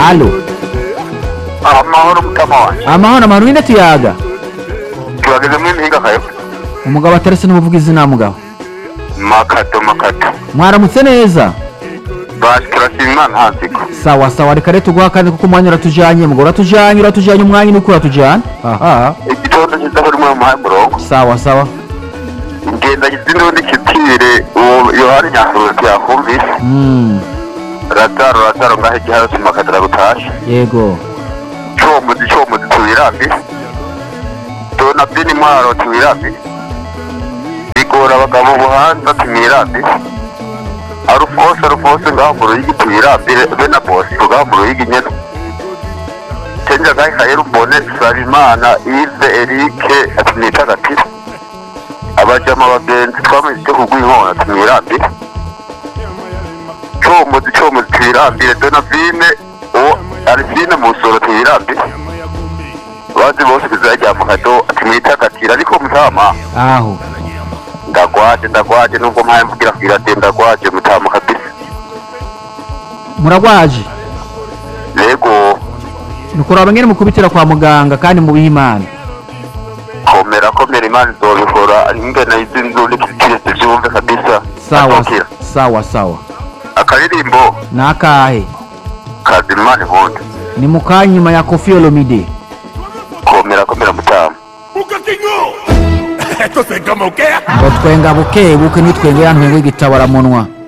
alo amahoro mutama wanjye amahoro amahoro ninde tuyaga tubagezemo impinga kayo umugabo atarese n'umuvuga izina mugabo makato makato mwaramutse neza basi turashima imana ntansiko sawa sawa reka rero tuguha kandi kuko umwanya uratujanye mugabo uratujanye uratujanye umwanya nuko uratujana aha igitondo cyiza buri mwe muhaye umurongo sawa sawa ngendanye n'undi kitire uwo yohani nyakuruzi yakumvise mm. rataro rataro ngaho igiharusi makadara gutashe yego comuzi comuzi tuwirambi dona bini mwaro tuwirambi bigora abagabo ubuhanza tumwirambi arufose arufose ngaho mu ruyigi tuwirambi be na bosi ngaho mu ruyigi nyene tenja gahe kayera umbone sabimana ive erike atumwitagatira abajama abagenzi twamenye icyo kugw'inkona tumwirambi comuzi comuzi tuwirambire donavine uwo arisine mu nsoro tuwirambire bazi bose bizajya mu kado tumwitagatira ariko mutama aho ndagwaje ndagwaje nubwo mpaye mvugira kugira ati ndagwaje mutama kabisa muragwaje yego nukuraba ngene mukubitira kwa muganga kandi mubihe imana komera komera imana izobikora ingene izi nzu n'ikitire zivyumve kabisa sawa Atokira. sawa sawa akaririmbo nakahe kazi imana inkunda ni mukanyuma ya kofi olomide komera komera mutama Esto se como que ngo twenga buke buke nitwengera ntwenga igitabo aramunwa